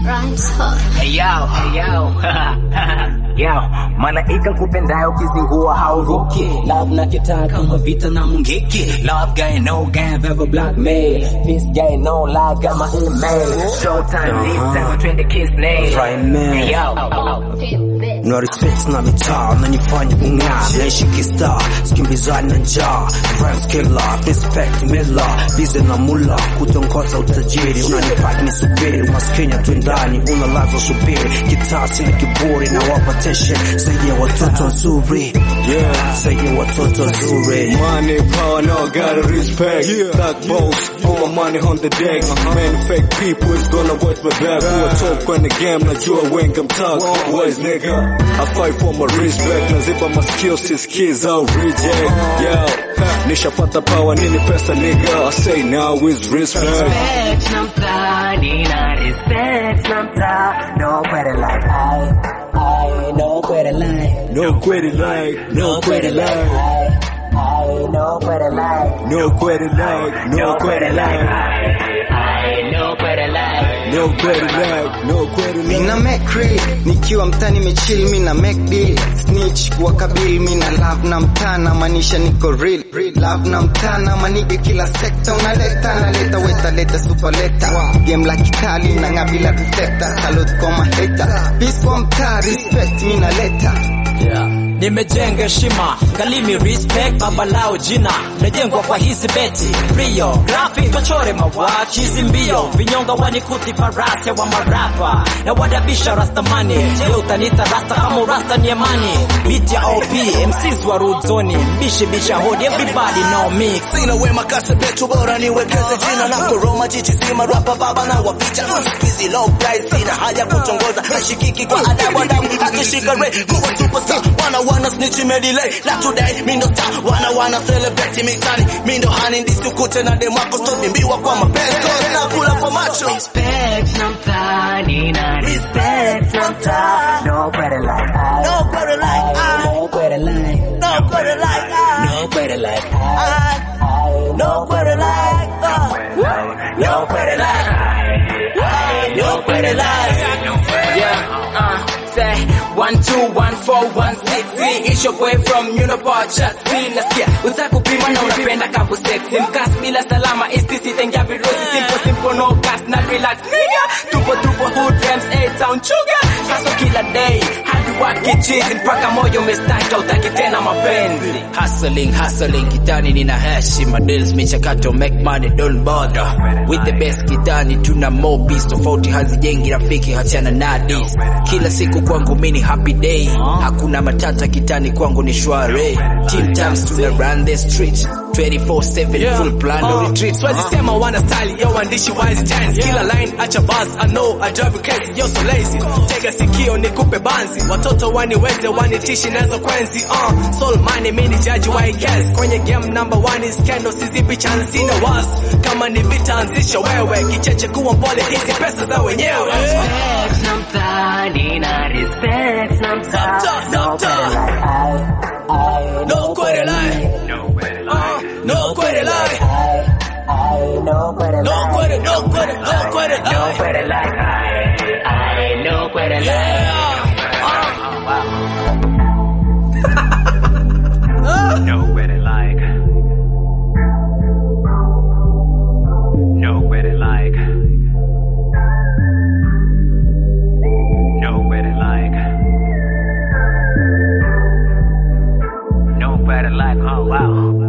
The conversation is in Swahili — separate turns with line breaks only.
Rhymes hot.
Hey yo, hey yo. yo, malaika kupendayo ukizingua hauruki. Love na kitaa kama vita na mungiki. Love guy no guy ever blackmail. Peace guy no lie got my email. Showtime this time twende kiss name.
Right, man.
Hey yo.
Feel bit.
na respect na mitaa nanifanya kung'aa naishi kistaa sikimbizani na njaa rhymes killer respect mila bize na mula kutongoza utajiri unanipaki nisubiri umaskini twendani unalazwa subiri kitaa sina kiburi na wapa tension zaidi ya watoto wazuri yeah. zaidi ya watoto wazuri
Money, power, no gotta respect. Yeah. Thug boss, put my money on the deck. Man, fake people is gonna watch my back. Who I talk on the game, najua wengi mtag. Boys, nigga, I fight for my respect. Naziba my skills, these kids out reject. Yo, ha, nishapata power, nini pesa, nigga. I say now is respect.
Respect na mtaa, nina respect na mtaa. Nobody like I, I, nobody like.
No quit it like, no quit it like,
I, I, nobody like.
no quit it like, no quit it like,
I, nobody like.
no quit it like, no quit it like.
Mina make real nikiwa mtani mechill mina make deal snitch wakabili mina love na mtana maanisha niko real love na mtana manige kila sekta unaleta naleta weta leta super leta game la kitali na ngabila reflector salute kwa maheta peace kwa mtaa respect mina leta
Yeah. Nimejenga heshima kalimi respect baba lao jina najengwa kwa hizi beti Rio graphic tochore mawachi hizi mbio vinyonga wanikuti farasi wa marapa na wadabisha rastamani leo utanita rasta kama urasta ni amani beat ya OP MCs wa root zone bishi bisha hodi everybody know me
sina wema kasepetu bora niwekeze jina na koroma jiji zima rapa baba na wapicha skizi low price sina haja kutongoza nashikiki kwa adabu adabu akishika re kuwa superstar wana wana snitch me delay na today mi ndo star wana wana celebrate mitani mi ndo hani ndisikute na demo wako stop mbiwa kwa mapenzi cause na kula kwa macho
Respect na mtaa, nina respect na mtaa. Nobody like I,
nobody like I
nobody like.
nobody like I
Nobody like I,
I nobody like I
nobody like I, nobody like.
Yeah, uh, say one two one four one six three. It's your boy from Unipod chat three. Nasikia uza kupima na unapenda kapu sexy. Mkas bila salama istisi tengia virusi simple simple no gas na relax nigga. Tupo tupo hood rams A town sugar. Kaso kila day hadi waki cheese mpaka moyo umestaka utaki tena mapenzi. Hustling hustling kitani nina heshima deals michakato make money don't bother. With the best kitani tuna more beats tofauti hazijengi rafiki hachana na this. Kila siku kwangu mini happy day. Hakuna matata kitani kwangu ni shwari. Team times tuna run the street. 24/7 full plan no retreat.
Siwezi sema wana style yo waandishi wise giants kila line acha buzz I know I drive you crazy yo so lazy tega sikio nikupe banzi watoto waniweze wanitishi nazo kwenzi uh soul money mini judge why guess kwenye game number one is scandal sizipi chance na was kama ni vita anzisha wewe kicheche kuwa mpole hizi pesa za wenyewe
Respect na mtaa, nina respect na mtaa.
Sometimes,
Nobody like I, I,
no quit it lie uh, no quit it lie
I, nobody
no
like.
quit it no quit it no quit it lie
Nobody like I, I, nobody like.
yeah
Nobody like. Nobody like. Nobody like. Nobody like. Oh wow.